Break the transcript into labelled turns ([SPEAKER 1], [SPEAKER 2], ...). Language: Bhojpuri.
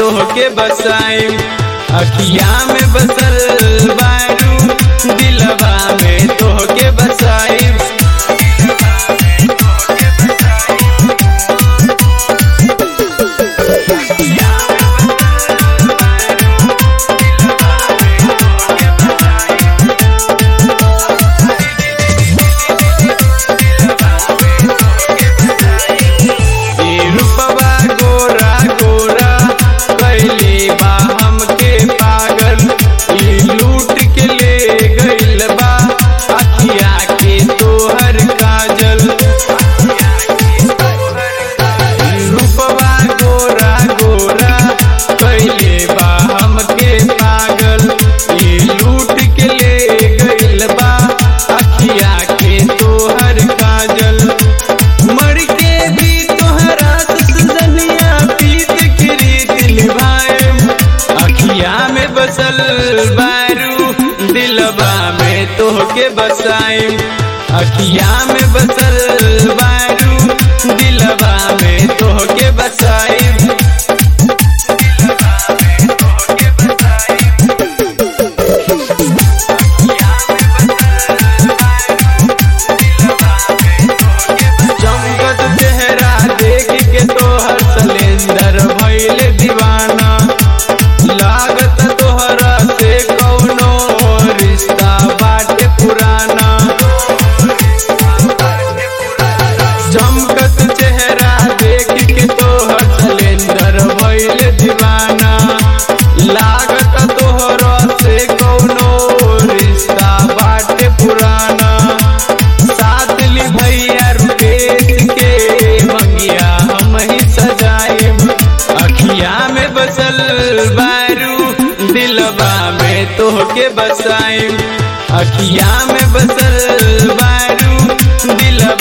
[SPEAKER 1] तोहके बसाई अखिया में बसल बारू दिलवा में तोहके बसाई ई रूपवा गोरा गोरा कैले बा हमके पागल ई लूट के ले गइल बा अखिया के तोहर काजल ई रूपवा गोरा गोरा कैले बा हमके पागल ई लूट के ले गइल बा अखिया के तोहर काजल मर के भी तोहरा सजनिया पीत के रीत निभाए अखिया में बसल बारू दिलवा में तोहके बसाए अखिया में बसल बारू दिलवा में तोहके बसाए चमकत चेहरा देख के तोहर सलेंदर भइल दीवाना लागत तोहरा से कौनो रिश्ता बाटे पुराना चमकत चेहरा देख के तोहर सलेंदर भइल दीवाना लागत तोहरा से कौनो रिश्ता बाटे पुराना साथ ली भैया रुपेश के मंगिया हम ही सजाए अखिया में बसल बारू दिलवा में तोहके बसाए अखिया में बसल बारू दिलवा